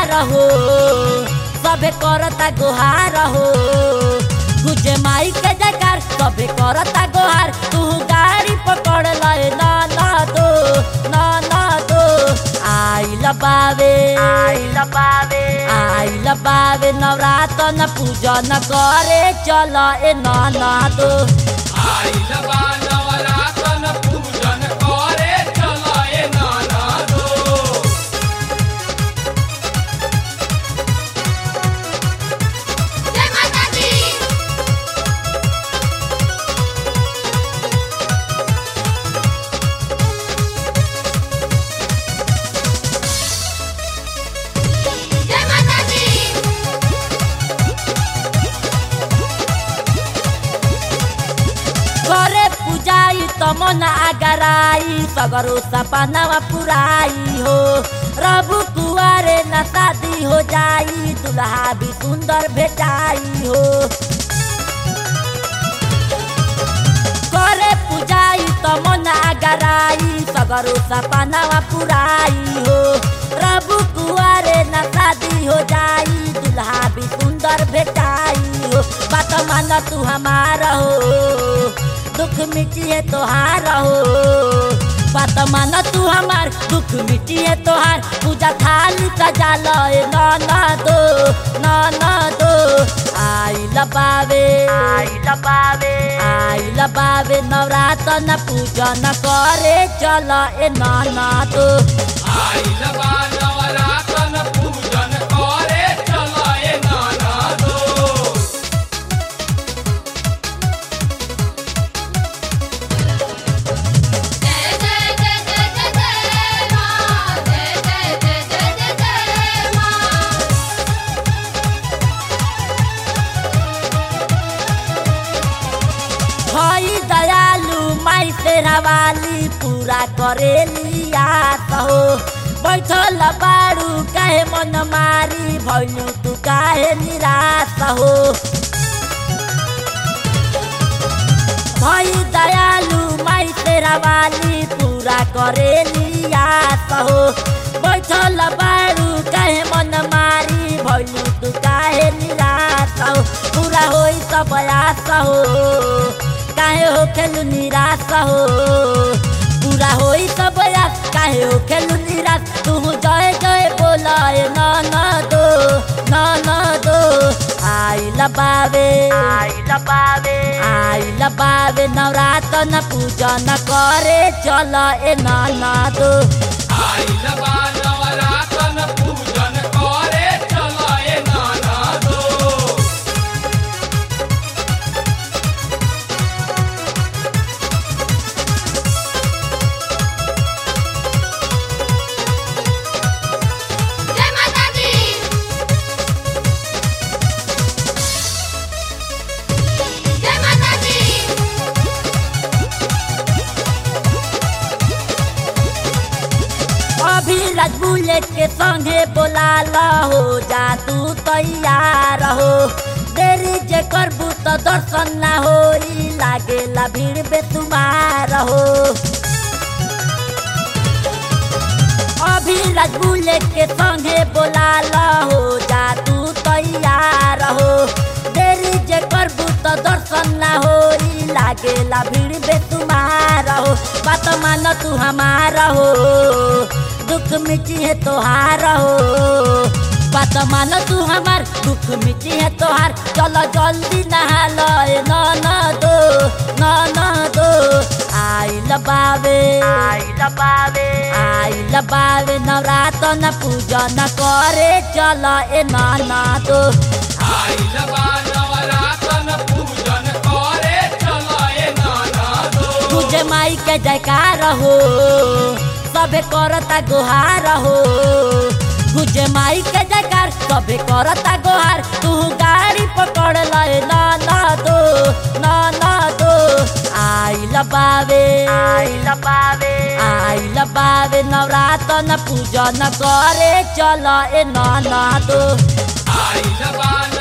जयकार हो सबे करता गुहार हो गुजे माई के जयकार सबे करता गुहार तू गाड़ी पकड़ लए ना ना दो ना ना दो आई लबावे आई लबावे आई लबावे नवरातन पूजन करे चल ए ना ना दो आइल बा नवरातन पूजन करे चलाए नाना दो जय माता दी जय माता दी करे पूजाई तमन आगराई सगरो सपनावा पुराई हो रबु कुआरे न शादी हो जाई दुल्हा भी सुंदर भेटाई हो करे पूजाई तमन आगराई सगरो सपनावा पुराई हो रबु कुआरे न शादी हो जाई दुल्हा भी सुंदर भेटाई हो बात मान तू हमारा हो दुख मिटिए तोहार हो बात मान तू हमार दुख मिटिए तोहार पूजा थाली सजा लए ना ना दो ना ना दो आई लबावे आई लबावे आई लबावे नवरातन पूजन करे चल ए ना ना दो आइल बा नवरातन पूजन करे चलाए नाना दो जय जय जय जय जय जय मां जय जय जय जय जय जय मां हई दयालु माई तेरा वाली पूरा करेली आत हो बैठल बारू काहे मन मारी भैलू तू काहे निराश हो भई दयालु माई तेरा वाली पूरा करेली आत हो बैठल बारू काहे मन मारी भैलू तू काहे निराश हो पूरा होई सब आस हो काहे हो खेलू निराश हो पूरा होई सब आस काहे हो खेलू निराश तू जय जय बोलाए ना ना दो ना ना दो आई लबावे आई लबावे आई लबावे नवरातन पूजन करे चल ए ना ना दो आइल बा नवरातन पूजन करे चलाए नाना दो जय माता दी जय माता दी अभी बुलेट के संगे बोला हो जा तू तैयार हो देरी जे करबू तो दर्शन ना होई लागेला भीड़ बेतुमार हो अभी बुलेट के संगे बोला हो जा तू तैयार हो देरी जे करबू तो दर्शन ना होई लागेला भीड़ बेतुमार हो बात मान तू हमारा हो दुख मिटी है तोहार हो बात मान तू हमार दुख मिटी है तोहार चलो जल्दी नहा लए ना ना दो ना ना दो आई लबावे आई लबावे आई लबावे नवरातन पूजन करे चल ए ना ना दो आइल बा नवरातन पूजन करे चलाए नाना दो तुझे माई के जयकार हो सबे करता गुहार हो गुजे माई के जयकार सबे करता गुहार तू गाड़ी पकड़ लए ना ना दो ना ना दो आई लबावे आई लबावे आई लबावे नवरातन पूजन करे चल ए ना ना दो आइल बा